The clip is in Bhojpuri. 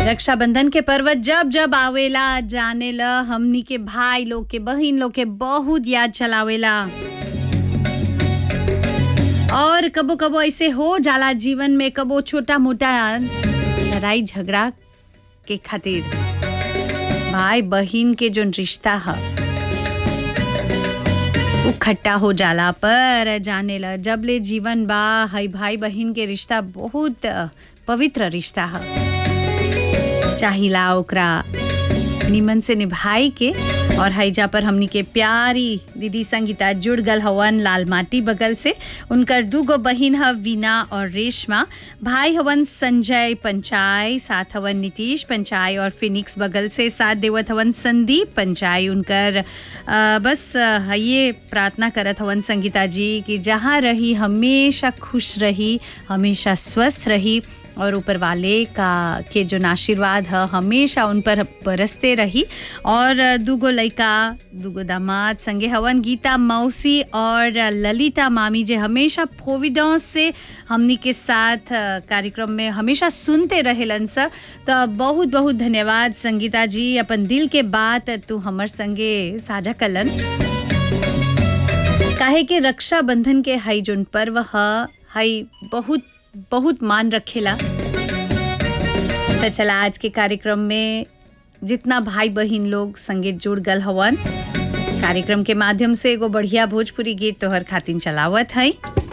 रक्षाबंधन के पर्व जब जब आवेला जाने ल हमनी के भाई लोग के बहिन लोग के बहुत याद चलावेला और कबो कबो ऐसे हो जाला जीवन में कबो छोटा मोटा लड़ाई झगड़ा के खातिर भाई बहिन के जो रिश्ता है उ खट्टा हो जाला पर जाने ला जब ले जीवन बा हई भाई बहिन के रिश्ता बहुत पवित्र रिश्ता है चाहिला ओकरा निमन से निभाई के और हईजा पर हमनी के प्यारी दीदी संगीता जुड़ गल हवन लाल माटी बगल से उनकर दूगो बहिन ह वीना और रेशमा भाई हवन संजय पंचाय साथ हवन नीतीश पंचाय और फिनिक्स बगल से साथ देवत हवन संदीप पंचाय उनकर अ, बस अ, ये प्रार्थना करत हवन संगीता जी कि जहाँ रही हमेशा खुश रही हमेशा स्वस्थ रही और ऊपर वाले का के जो आशीर्वाद है हमेशा उन पर बरसते रही और दूगो लइका दूगो दामाद संगे हवन गीता मौसी और ललिता मामी जे हमेशा प्रोविडेंस से हमनी के साथ अ, कार्यक्रम में हमेशा सुनते रहेलन सर तो बहुत बहुत धन्यवाद संगीता जी अपन दिल के बात तू हमर संगे साझा कलन काहे के रक्षाबंधन के हई जोन पर्व ह हई बहुत बहुत मान रखेला तो चला आज के कार्यक्रम में जितना भाई बहिन लोग संगे जुड़ गल हवन कार्यक्रम के माध्यम से एगो बढ़िया भोजपुरी गीत तोहर खातिन चलावत हई